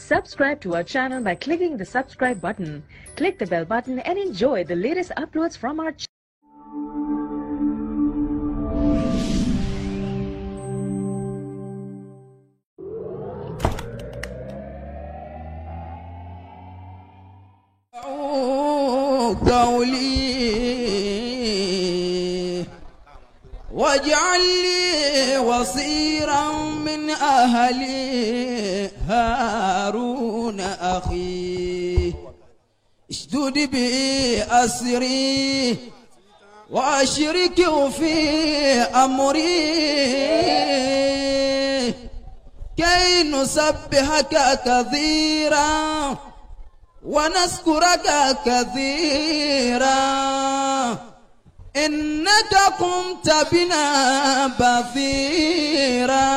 Subscribe to our channel by clicking the subscribe button. Click the bell button and enjoy the latest uploads from our channel. قولي واجعل لي وصيرا من أهلي هارون أخي اشدد بي أسري وأشركه في أمري كي نسبحك كثيرا ونذكرك كثيرا إنك قمت بنا بثيرا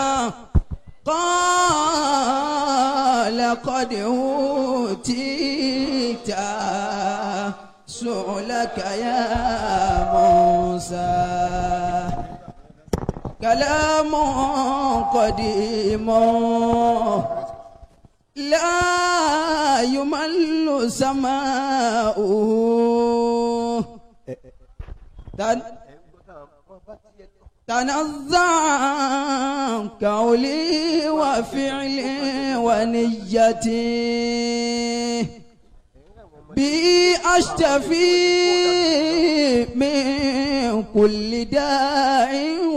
قال قد أوتيت سؤلك يا موسى كلام قديم لا يمل سماؤه تن تنزع قولي وفعلي ونيتي بي أشتفي من كل داء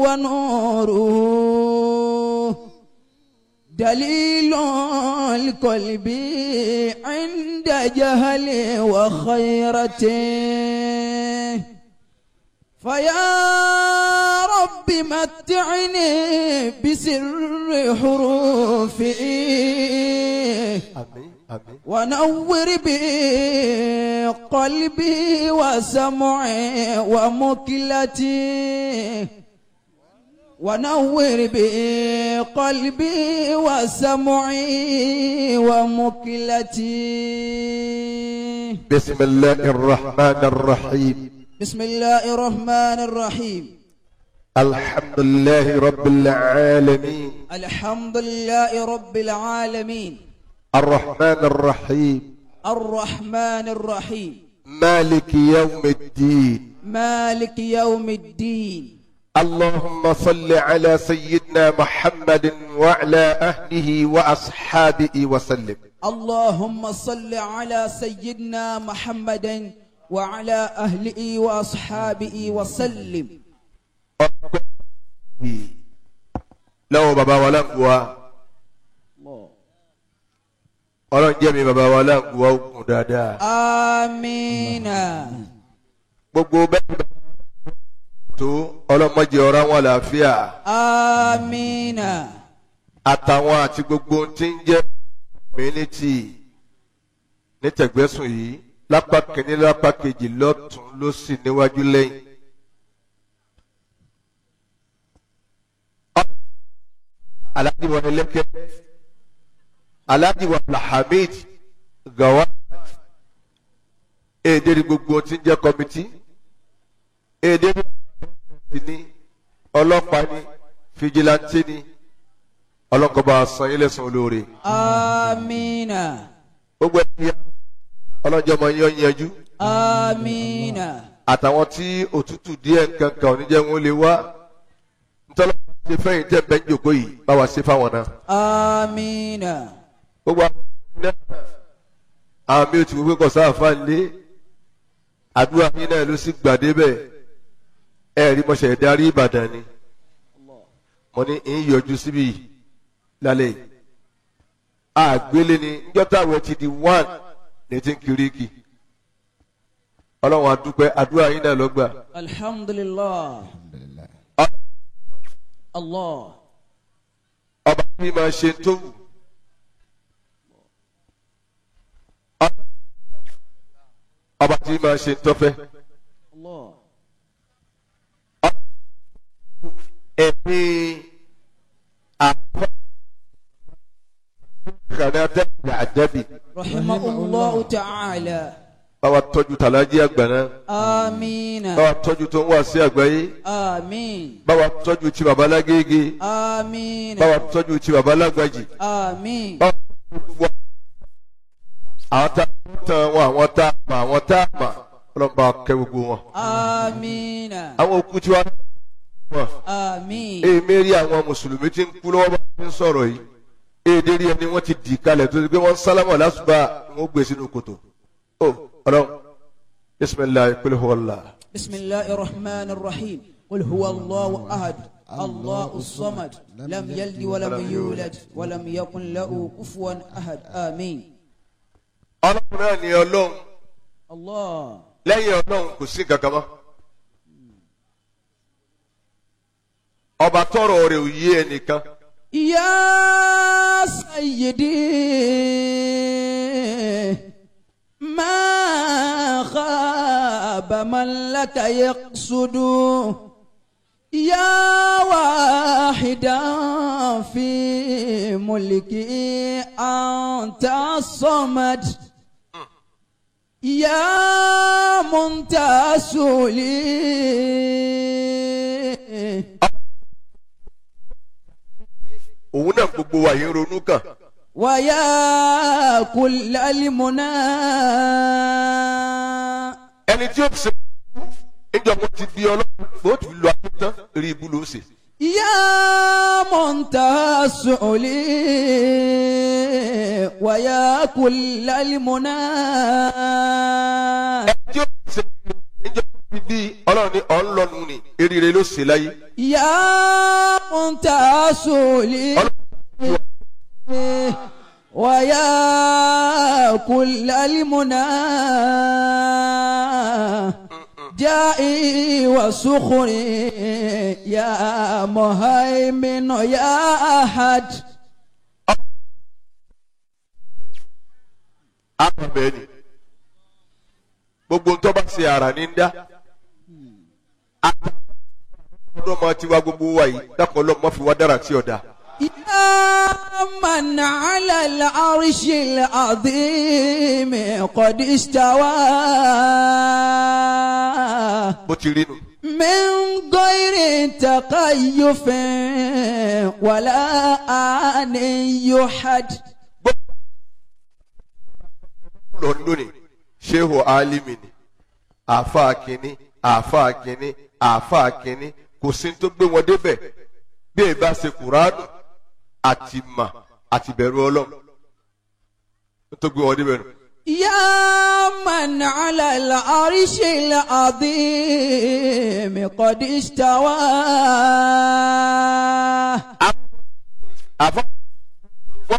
ونوره دليل القلب عند جهل وخيرته فيا رب متعني بسر حروفه Àmín, àmín. ونور بي قلبي وسمعي ومكلتي ونور بي قلبي وسمعي ومكلتي بسم الله الرحمن الرحيم بسم الله الرحمن الرحيم الحمد لله رب العالمين الحمد لله رب العالمين الرحمن الرحيم الرحمن الرحيم مالك يوم الدين مالك يوم الدين اللهم صل على سيدنا محمد وعلى أهله وأصحابه وسلم اللهم صل على سيدنا محمد وعلى أهله وأصحابه وسلم lọ́wọ́ bàbá wa láǹgùwà ọlọ́run jẹ́ mi bàbá wa láǹgùwà ogun dáadáa آمين gbogbo bẹ́ẹ̀ bẹ́ẹ̀ tó ọlọ́mọdé ọ̀rọ̀ àwọn àlàáfíà آمين àtàwọn àti gbogbo ohun tí ń jẹ́ community ní tẹ̀gbẹ́sùn yìí lápá kìíní lápá kejì lọ́tún lósì níwájú lẹ́yìn. Alhaji wa Eleke Alhaji wa Alhamid Gawat èdè ní gbogbo tí ń jẹ́ kọ́mítì èdè ní ní ọlọ́pàá ní fìjìláńtì ní ọlọ́kọ̀ọ́bà san ilé san olóore آمين gbogbo ẹ̀yà ọlọ́jọ́ ọmọ yẹn yanjú آمين àtàwọn tí òtútù díẹ̀ nǹkan kan ò ní jẹ́ wọn lè wá ntọ́lọ́ ṣe fẹ́yìn tẹ́ bẹ́ẹ̀ jòkó yìí bá wa ṣe fáwọn náà آمين gbogbo àwọn náà àwọn mi ò ti wípé kọ̀ sáàfà lé àdúrà yín náà ló sì gbàdé bẹ́ẹ̀ ẹ rí mọ̀ṣẹ̀ darí Ìbàdàn ni mo ní ń yọjú síbí yìí lálẹ́ yìí àgbélé ni njọ́tà rẹ̀ ti di one ní ti ń kiri kì ọlọ́run àdúpẹ́ àdúrà yín náà ló gbà الحمد لله الله ọba tí máa ṣe tó wù. ọba tí máa ṣe tó fẹ́. الله ẹ̀mí àpá kànáà àdẹ́bì رحمه الله تعالى báwa tọ́jú tàlájí àgbà náà آمين báwa tọ́jú tó ń wá sí àgbáyé آمين báwa tọ́jú tí baba lágége آمين báwa tọ́jú tí baba lágbàjì آمين báwa gbogbo àwọn tá a tán wọn àwọn tá a mà àwọn tá a mà ọlọ́run bá kẹ́ gbogbo wọn. آمين àwọn òkú tí wọ́n wọn آمين èmi rí àwọn mùsùlùmí tí ń kú lọ́wọ́ bá fi ń sọ̀rọ̀ yìí èdè rí ẹni wọ́n ti dì kalẹ̀ tó ti pé wọ́n sálámà lásùbà wọ́n gbé sínú kòtò. ó ọlọ́run bisimilayi kúlẹ̀ wọ́lá. بسم الله الرحمن الرحيم قل هو الله أحد الله الصمد لم يلد ولم يولد ولم يكن له كفوا أحد آمين ọlọ́run náà ni ọlọ́run الله lẹ́yìn ọlọ́run kò sí kankan mọ́. ọba tọrọ rẹ̀ ò yé ẹnìkan. يا سيدي ما خاب من لك يقصد يا واحدا في ملكي أنت الصمد يا منتصر لي òun náà gbogbo wa yìí ń ronú kàn. ويا كل المنى ẹni tí ó ti ṣe níjọ mo ti di ọlọ́run mo ti lọ ayé tán rí ibú ló ṣe. يا منتهى السعلي ويا كل المنى ẹni tí ó ti ṣe níjọ mo ti di ọlọ́run ní ọ̀nlọ́nu ni eríire ló ṣe láyé. يا منتهى السعلي ويا كل المنى جائي وسخري يا مهيمن يا أحد àmọ̀ bẹ́ẹ̀ ni gbogbo ń tọ́ba ṣe ara ní ń dá. ọdún ọmọ tiwa gbogbo wa yìí dákun ọlọ́mọ fi wá dára tí ọ̀dà. يا من على العرش العظيم قد استوى bó ti rí nu. من غير تقيف ولا آن يحد lọ lónìí shehu alimi ni àáfàá kínní àáfàá kínní àáfàá kínní kò sí ní tó gbé wọn débẹ̀ bí èyí bá ṣe kùránù àti mà àti bẹ̀rù ọlọ́run ní tó gbé wọn débẹ̀ nù. يا من على العرش العظيم قد استوى àfa wọn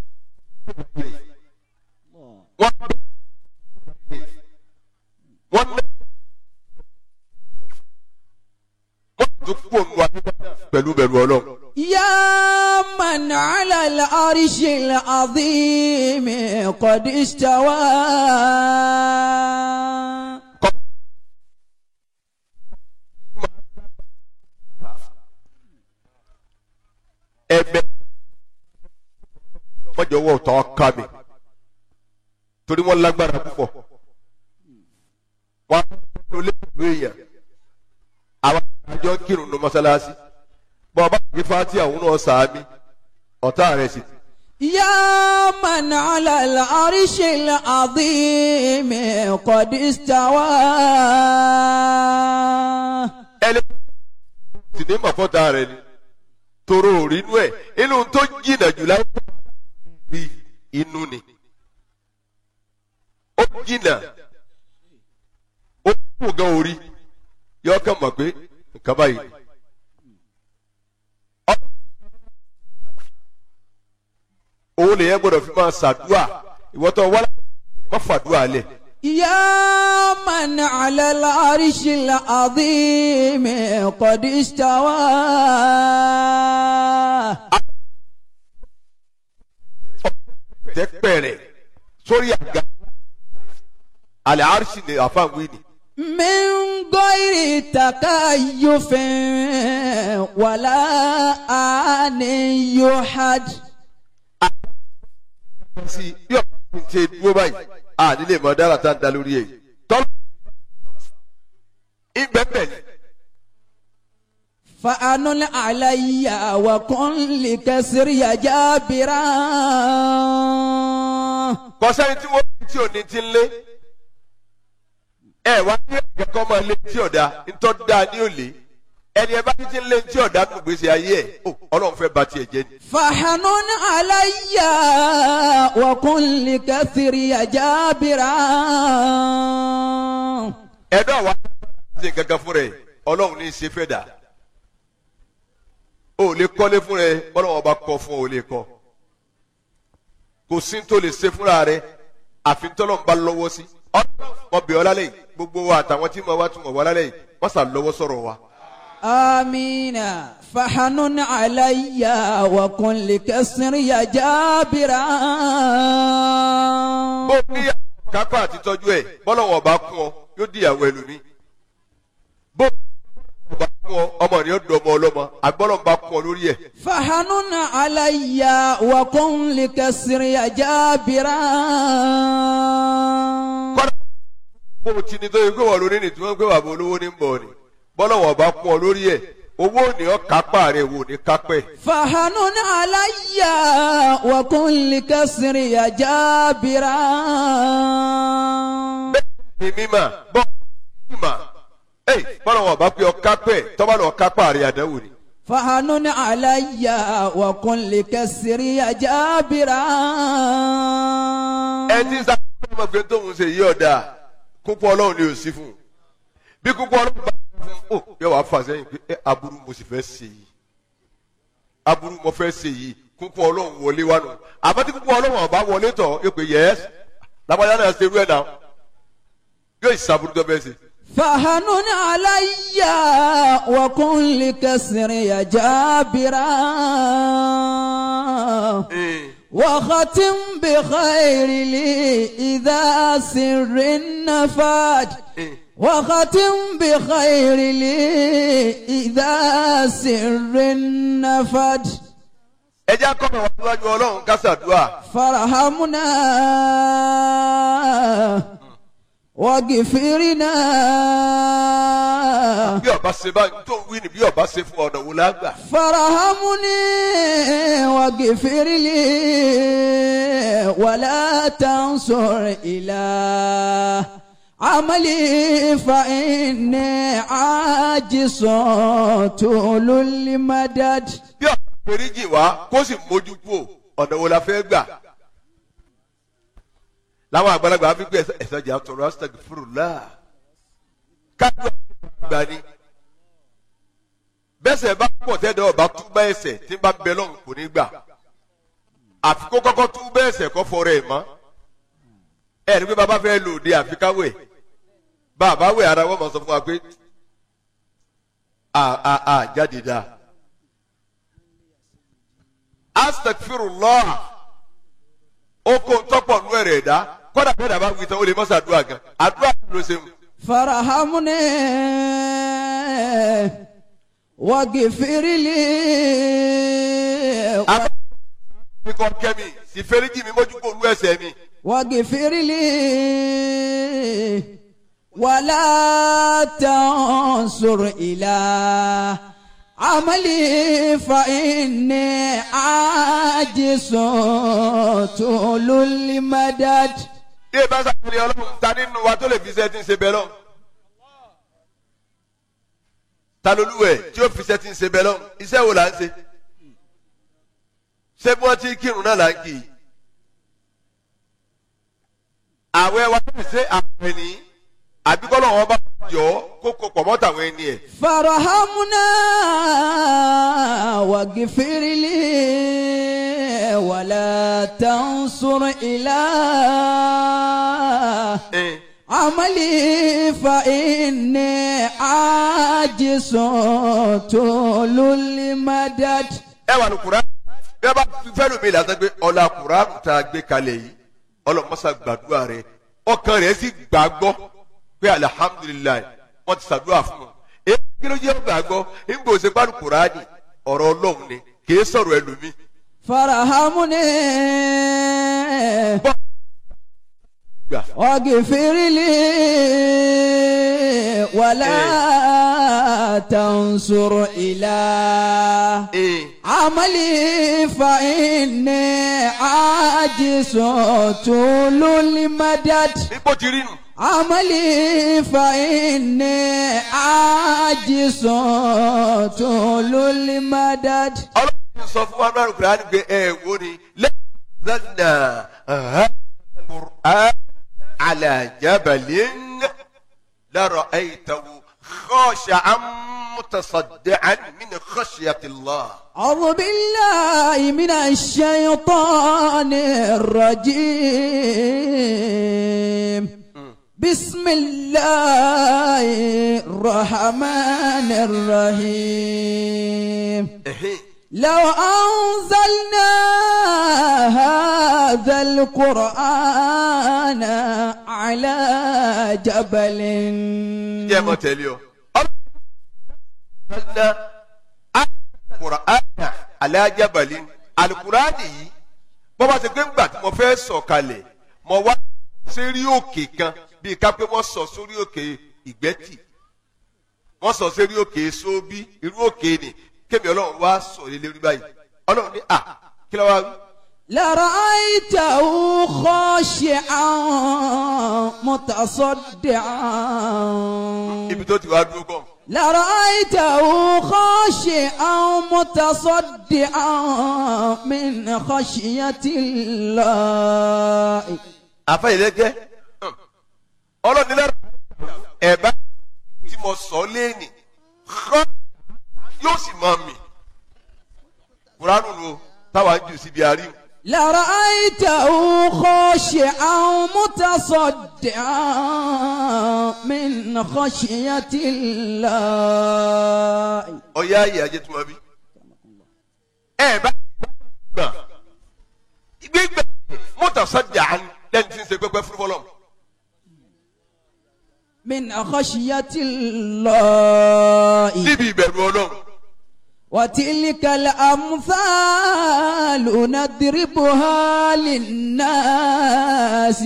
wọn wọn lé wọn tún kú òun wa pẹ̀lú bẹ̀rù ọlọ́run. يا من على العرش العظيم قد استوى ẹ̀bẹ̀ mọjọ wọ ọtọ ọka mi torí wọn lágbára púpọ̀ wọn ló lé ìlú èèyàn àwọn àjọ kírun ní mọ́sálásí bọ ọba kì í fati àwọn náà sàámi ọ̀tá rẹ̀ sì يا من على العرش العظيم قد استوى ẹlẹ sì ní mọ̀fọ́tà rẹ̀ ni toro òrínú ẹ̀ inú tó jìnnà jù láyé bí inú ni ó jìnnà ó kù gan orí yọ kàn mọ̀ pé nǹkan báyìí. òun lèyẹn gbọ́dọ̀ fi máa ṣàdúà ìwọ́tọ̀ wọ́lá má fàdúà lẹ̀. يا من على العرش العظيم قد استوى tẹ́pẹ̀rẹ̀ sórí àga àlẹ́ àrísì ni àfáàwí ni. من غير تكيف ولا آن يحد sí bí ọ̀pá ti ń ṣe dúró báyìí a nílé mọ dára tá a da lórí ẹ̀ tọ́lú ìgbẹ́bẹ̀ ni فأنل علي وكن لكسري جابرا kọsẹ́ni tí wọ́n fi tí ò ní ti ń lé ẹ wá ní ẹ̀kọ́ máa lé tí ọ̀dà ńtọ́ da ní òlé ẹni ẹ bá ti ti ń lé tí ọ̀dà nù gbèsè ayé ẹ̀ ó ọlọ́run fẹ́ ba tiẹ̀ jẹ́ ni. فحنن علي وكن لكسري جابرا ẹ̀dọ́ wa ṣe gangan fún rẹ̀ ọlọ́run ní í ṣe fẹ́ dà ó lè kọ́lé fún rẹ̀ ọlọ́run ọba kọ́ fún ọ ò lè kọ́ kò sí tó lè ṣe fúnra rẹ̀ àfi tọ́lọ̀ ń bá lọ́wọ́ sí ọlọ́run mọ̀ bí ọlá lẹ́yìn gbogbo wa àtàwọn tí mo wá tún mọ̀ wá lálẹ́ yìí wọ́n sà lọ́wọ́ sọ̀rọ̀ wa. آمين فحنن علي وكن لكسري جابرا bó ní kápá àti tọ́jú ẹ̀ bọ́lọ̀wọ̀ bá kún ọ yóò di ìyàwó ẹlòmí bó bá kún ọ ọmọ rẹ yóò dùn ọmọ ọlọ́mọ àgbọ́lọ̀ bá kún ọ lórí ẹ̀ فحنن علي وكن لكسري جابرا kọ́dà bó o ti ní tó yẹ pé wọ́n lórí ni tí wọ́n gbé bàbá olówó ní bọ̀ ni bọ́lọ̀wọ̀ bá kún ọ lórí ẹ̀ owó ni ọ kápá rẹ wò ní kápẹ́ فحنن علي وكن لكسري جابرا ní mímà bọ́ mímà ẹ̀ bọ́lọ̀wọ̀ bá pé ọ kápẹ́ tọ́ba lọ kápá rẹ àdánwò ni. فحنن علي وكن لكسري جابرا ẹ ti sá ọmọ pé tóun ṣe yí ọ̀dà kúpọ̀ ọlọ́run ni ò sí fún un bí kúpọ̀ ọlọ́run bá fún un ó yọ wá fà sẹ́yìn pé ẹ aburú mo sì fẹ́ ṣe yìí aburú mo fẹ́ ṣe yìí kúpọ̀ ọlọ́run wọlé wá nù àmọ́ tí kúpọ̀ ọlọ́run ọba wọlé tọ̀ ẹ pé yẹ́s lábàjá náà ṣe irú ẹ̀ náà yóò ìsàbùrú tó bẹ́ẹ̀ ṣe. فحنن علي وكن لكسري جابرا وختم بخير لي إذا سر النفاد وختم بخير لي إذا سر النفد ẹ jẹ́ akọ́nà wá síwájú ọlọ́run kásàdúrà فارحمنا واغفرنا bí ọba ṣe bá tó ń wí ni bí ọba ṣe fún ọ̀nà wò lágbà. فارحمني واغفر لي ولا تنصر إلى عملي فإني عاجز طول المدد bí ọba foríjì wá kó sì mójú kú ọ̀nà wo la fẹ́ gbà. láwọn àgbàlagbà fi gbé ẹsẹ̀ jà tọrọ astaghfirullah kájú àgbà ni bẹ́sẹ̀ bá pọ̀ tẹ́lẹ̀ ọba túbọ̀ ẹsẹ̀ tí bá ń bẹ lọ́hùn kò ní gbà àfi kó kọ́kọ́ túbọ̀ ẹsẹ̀ kọ́ fọ́rọ̀ ẹ̀ mọ́ ẹ̀ ní pé bàbá fẹ́ lò dé àfikáwẹ̀ bàbá wẹ̀ ara wọn mọ̀ sọ fún wa pé a a a jáde dáa astaghfirullah oko ntọ́pọ̀ nú ẹ̀rẹ̀ ẹ̀dá kọ́dà bẹ́ẹ̀ dàbá wí tán ó lè mọ́ sàdúrà gan àdúrà ló ṣe mu. فارحمني واغفر لي àbá mi kọ́ kẹ́mi sì fẹ́ríjì mi mójú kó olú ẹsẹ̀ mi. واغفر لي ولا تنصر إلى عملي فإني عاجز طول المدد bí ẹ bá sàkóso ọlọ́run ta nínú wa tó lè fi iṣẹ́ tí ń ṣe bẹ́ẹ̀ lọ. ta lolúwẹ̀ tí ó fi iṣẹ́ tí ń ṣe bẹ́ẹ̀ lọ iṣẹ́ wo là ń ṣe. ṣé bí wọ́n ti kírun náà là ń kì í. àwẹ̀ wa tó ṣe àwẹ̀ ní àbíkọ́lọ́ wọn bá jọ kó kó pọ̀ mọ́ tàwọn ẹni ẹ̀. فارحمنا واغفر لي ولا تنصر إلى ẹ̀ عملي فإني عاجز طول المدد ẹ wà ní kura bí a bá fẹ́ lómi ìlànà pé ọ̀la kura tá a gbé kalẹ̀ yìí ọlọ́mọṣà gbàdúrà rẹ ọkàn rẹ sì gbàgbọ́ pé alihamudulilayi wọ́n ti ṣàdúrà fún un èyí kí ló jẹ́ gbàgbọ́ nígbà òsè pàrọ̀ kura ni ọ̀rọ̀ ọlọ́run ni kì í sọ̀rọ̀ ẹlòmí. فارحمني bọ́ gbà واغفر لي ولا تنصر إلى ee عملي فإني عاجز طول المدد ipò ti rí nu عملي فإني عاجز طول المدد ọlọ́run sọ fún wa náà kúrò pé ẹ wo ni lẹ́nà qur'an ala jabalin lọ́rọ̀ aytahu khashi'an mutasaddi'an min khashyati Allah. أعوذ بالله من الشيطان الرجيم بسم الله الرحمن الرحيم Ehe. لو أنزلنا هذا القرآن على جبل jẹ́ mọ tẹ̀lé o. ọlọ́run qur'an ala jabalin alukurani yìí bọ́ bá ti gbé ńgbà tí mo fẹ́ sọ̀ kalẹ̀ mo wá sérí òkè kan bíi ká pé wọ́n sọ sórí òkè ìgbẹ́tì wọ́n sọ sérí òkè sóbí irú òkè ni kémi ọlọ́run wá sọ lé lérí báyìí ọlọ́run ní à kí ló wá wí. لرأيته خاشعا متصدعا ibi tó ti wá dúró kàn. لرأيته خاشعا متصدعا من خشية الله àfẹ́yẹlẹ́gẹ́ ọlọ́run nílẹ̀ ẹ̀bá tí mo sọ léènì xọ́ yóò sì máa mì kuranu lo táwa ń jù síbi àárín لرأيته خاشعا متصدعا من خشية الله ọ̀yá ayé ajé tó máa bí ẹ̀bá gbà gbígbà mọ́tà sọ́jà lẹ́ni tí ń ṣe pẹ́pẹ́ fún fọlọ́m من خشية الله níbi ìbẹ̀rù ọlọ́run وتلك الأمثال نضربها للناس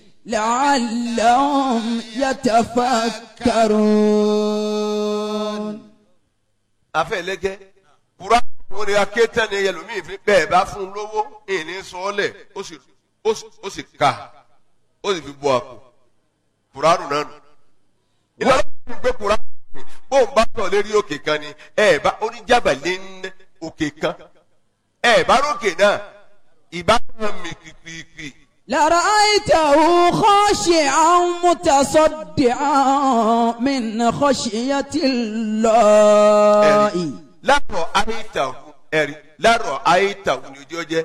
لعلهم يتفكرون àfẹ́yẹlẹ́gẹ́ kuranu wo ni akéetẹ́ ni ẹlòmíì fi bẹ́ẹ̀ bá fún un lówó ìní sọ́ọ́lẹ̀ ó sì ó sì ó sì ka ó sì fi bọ́ àpò kuranu náà nù. ìlú ọlọ́run gbé kuranu ni bóun bá tọ̀ lérí òkè kan ni ẹ bá oníjàbàlẹ̀ ń òkè kan ẹ bá rókè náà ìbá kan mi kìkìkì لرأيته خاشعا متصدعا من خشية الله ẹ̀rí lárọ̀ àyíntàwù ẹ̀rí lárọ̀ àyíntàwù ni ojú ọjẹ́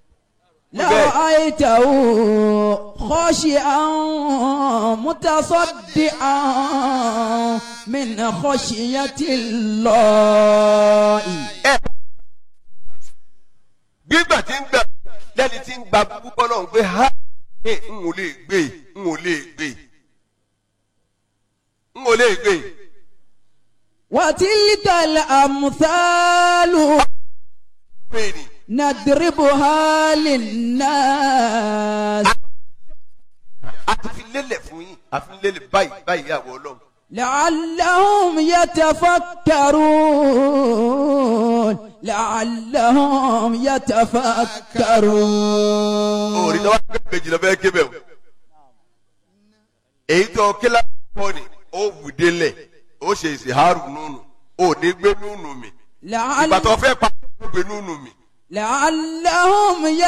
لرأيته خاشعا متصدعا من خشية الله ẹ gbígbà tí ń gbà lẹ́ni tí ń gba púpọ̀ náà ń gbé ha ẹ ń ò lè gbé ń ò lè gbé ń ò lè gbé وتلك الأمثال gbé ni نضربها للناس a ti fi lélẹ̀ fún yín a fi lélẹ̀ báyìí báyìí àwọ̀ ọlọ́run لعلهم يتفكرون لعلهم òòrì يتفكرون náà wá gbé méjì lọ bẹ́ẹ̀ kébẹ̀ o èyí tó kílá pọ̀ ni ó wù délẹ̀ ó ṣe ìsìhárù nùnù ó ní gbé nùnù mi ìgbà لعل tó fẹ́ pa ó gbé nùnù mi لعلهم بمبم.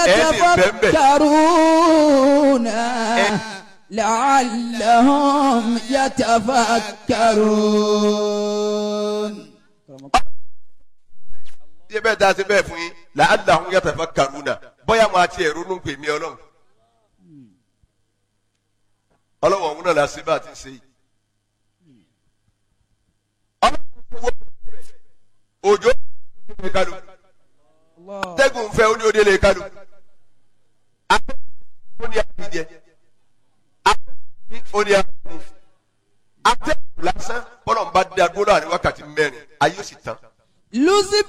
يتفكرون لعلهم يتفكرون bí ẹ bẹ́ẹ̀ dá sí bẹ́ẹ̀ fún yín làálàá ń yàtọ̀ fẹ́ kàrúnà bóyá mo àti ẹ̀rú ló ń pè mí ọlọ́run ọlọ́run ọ̀hún náà la sí bá a ti ṣe yìí. ọlọ́run wo òjò lè kálu tẹ́gùn fẹ́ ó ní òde lè kálu ó ní àbíjẹ ó ní àbíjẹ atẹ́gùn lásán bọ́lọ̀ ń bá dé agbóná àní wákàtí mẹ́rin ayé ó sì tán لزب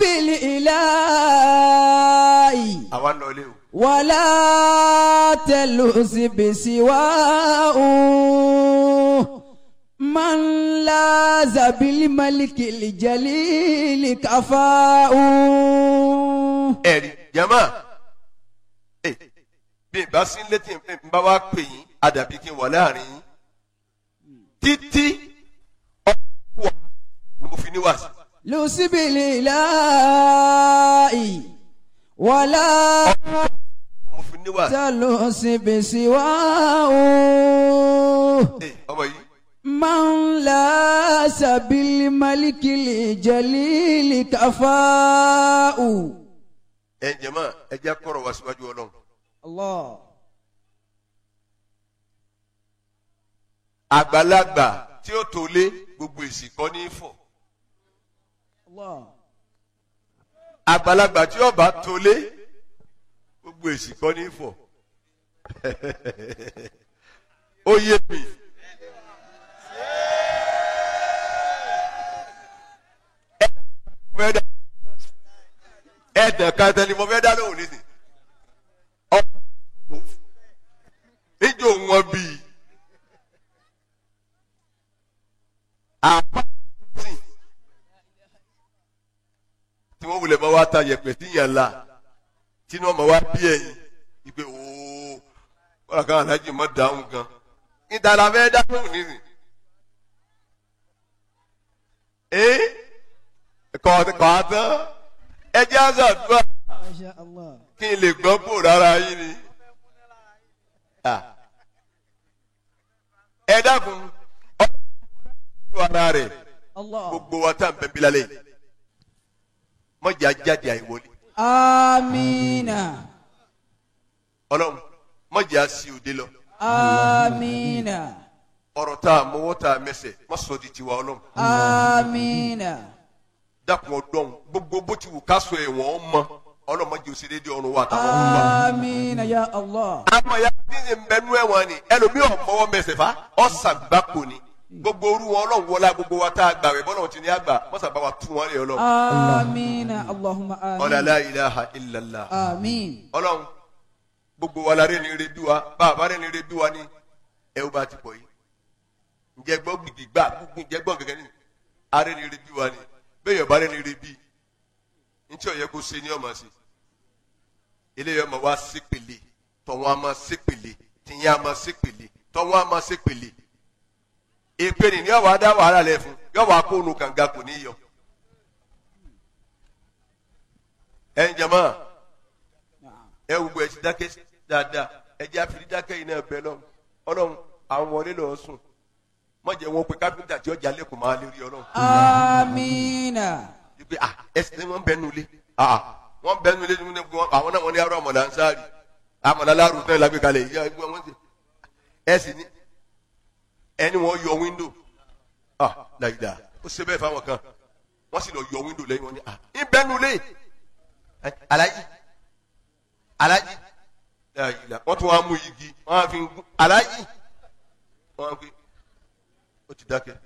الإله àwa ń lọ ilé o. ولا تلز بسواه من لاز بالملك الجليل كفاء ẹ̀rí jama ẹ bí n bá sí létí n bá wá pè yín àdàbí kí n wà láàrin yín títí ọkọ ni mo fi ní wàásù لسب الإله ولا mo fi ní wàásù تلسب سواه ẹ ọmọ yìí من لاس بالملك الجليل كفاء ẹ jama ẹ jẹ́ kọ́rọ̀ wá síwájú ọlọ́run الله àgbàlagbà tí ó tó lé gbogbo èsì kọ́ ní fọ̀ الله àgbàlagbà tí ó bá tó lé gbogbo èsì kọ́ ní fọ̀ ó yé mi. fẹ́ dá ẹ̀dàn kan tẹ́lẹ̀ mo fẹ́ dá lóhùn nísìn ọ̀pọ̀ níjó wọn bíi àpáàtì tí wọ́n wulẹ̀ máa wá ta yẹ̀pẹ̀ tí yàn la tí wọ́n máa wá bí ẹ̀yìn ìpè ooo kọ́ra kan alájì mọ́ dáhùn gan ìdàlà fẹ́ dá lóhùn nísìn ee kọ́ kọ́ àtán ẹ jẹ́ àzàdúrà ما شاء الله kí n lè gbọ́ pò rárá yín ni. Ah. ẹ dákun ọlọ́run ara rẹ̀ الله gbogbo wa tá à ń bẹ bílálẹ̀ yìí mọ̀jà jáde àìwọlé آمين ọlọ́run mọ̀jà sí òde lọ آمين ọ̀rọ̀ tá a mọwọ́ tá a mẹsẹ̀ má sọ di tiwa ọlọ́run آمين dákun ọdọ́run gbogbo bó ti wù ká sọ ẹ̀wọ̀n mọ ọlọ́run mọ̀jà ó ṣe déédéé ọ̀run wa àtàwọn ọ̀run wa. آمين يا الله àmọ́ ya bí ṣe ń bẹnu ẹ̀wọ̀n ni ẹlòmíì ọ̀mọ́wọ́ mẹsẹ̀ fa ọ̀sàgbákò ni gbogbo orú wọn ọlọ́run wọlá gbogbo wa tá a gbà rẹ̀ bọ́lá ti ní àgbà mọ́sàgbà wa tún wọn lé ọlọ́run. آمين اللهم ọ̀là آمين la ilaha illallah. آمين ọlọ́run gbogbo wa la rẹ̀ ní ire bí wa bá a bá rẹ̀ ní ire bí wa ni ẹ ó bá ti pọ̀ yìí. ǹjẹ́ gbọ́ gbìgbì gbà gbogbo ǹjẹ́ gbọ́ gẹ́gẹ́ ni a rẹ̀ ní ire bí wa ni bẹ́ẹ̀ yọ̀ bá rẹ̀ ní ire bí ntí ọ̀yẹ́ kó ṣe ní ọmọ sí eléyìí ọmọ wa ṣépele tọ̀wọ́n a máa ṣépele tìyẹn a máa ṣépele tọ̀wọ́n a máa ṣépele èpè ni yọ̀ wá dá wàhálà lẹ̀ fún yọ̀ wá kó nu kànga kò ní yọ. ẹ̀ ń jẹ́ mọ́ ẹ gbogbo ẹ ti dákẹ́ dáadáa ẹ jẹ́ àfìrí dákẹ́ yìí náà bẹ lọ́run ọlọ́run àwọn wọlé lọ́ọ́ sùn mọ̀jẹ̀ wọn pe káfíńtà tí ọjà lẹ́kọ̀ọ́ máa lè rí ọlọ́run. آمين wípé ah ẹsẹ̀ ni wọ́n bẹ nu ilé ah wọ́n bẹ nu ilé ní wọn àwọn náà wọ́n ní arọ àmọ̀là ń sáré àmọ̀là láàrú náà lágbè kalẹ̀ yìí ẹgbẹ́ wọn ti ẹsẹ̀ ni ẹni wọ́n yọ wíńdò ah làyìdá ó ṣe bẹ́ẹ̀ fáwọn kan wọ́n sì lọ yọ wíńdò lẹ́yìn wọn ni ah ń bẹ nu ilé ẹ, alájí alájí làyìdá wọ́n tún wá mú igi wọ́n á fi ń gún alájí wọ́n á gbé ó ti dákẹ́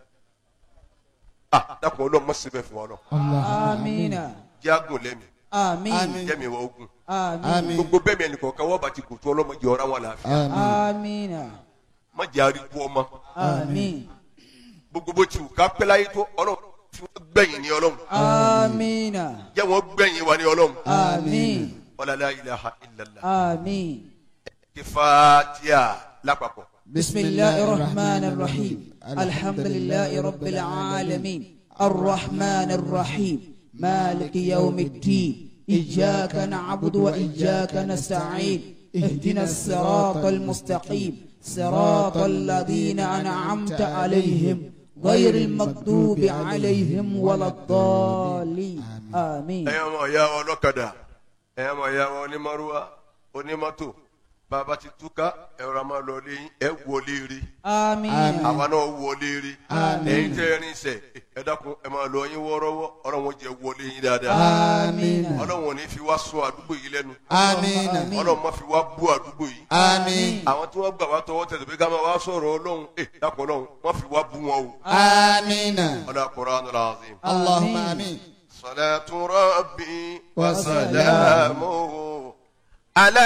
ah dákun ọlọ́run mọ̀ síbẹ̀ fún wa náà آمين jágùn lẹ́mi آمين jẹ́mi wọ ogun آمين gbogbo bẹ́ẹ̀ mi ẹnìkan kan wọ́n bá ti kò tó ọlọ́mọdé ọ̀rá wọn làáfíà آمين má jẹ́ àríkú ọmọ آمين gbogbo bó ti wù ká pẹ́ láyé tó ọlọ́run tí wọ́n gbẹ̀yìn ní ọlọ́run آمين jẹ́ wọ́n gbẹ̀yìn wa ní ọlọ́run آمين wala la ilaha illallah آمين kí fàtíà lápapọ̀ بسم الله الرحمن الرحيم الحمد لله رب العالمين الرحمن الرحيم مالك يوم الدين إياك نعبد وإياك نستعين اهدنا الصراط المستقيم صراط الذين أنعمت عليهم غير المغضوب عليهم ولا الضالين آمين ẹ̀yin ọmọ ìyá wa ọlọ́kadà ẹ̀yin ọmọ ìyá wa onímọ̀rúwa onímọ́tò bàbá ti túká ẹ̀rọ máa lọ lé yín ẹ̀ wọlé rí آمين àwa náà wọlé rí ẹ̀yin tẹ́ ẹ rin sẹ̀ ẹ dákun ẹ máa lọ yín wọ́ọ́rọ́wọ́ ọlọ́run jẹ́ wọlé yín dáadáa آمين ọlọ́run ò ní fi wá sọ àdúgbò yìí lẹ́nu Àmín. ọlọ́run má fi wá bú àdúgbò yìí Àmín. àwọn tí wọ́n gbà wá tọwọ́ tẹ̀sẹ̀ pé ká máa wá sọ̀rọ̀ ọlọ́run ẹ dákun ọlọ́run má fi wá bú wọn o آمين ọlọ́run Al-Qur'anul Azim. اللهم آمين صلاة ربي وسلامه على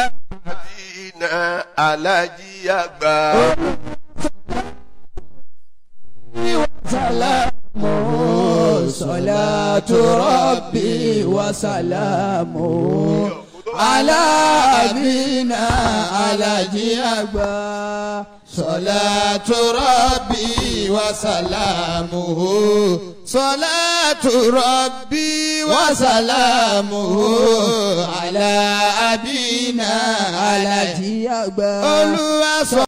نبينا على جيابا وسلامه صلاة ربي وسلامه على أبينا على جيابا صلاة ربي وسلامه صلاة ربي وسلامه على أبينا على جيابا Olúwa sọ.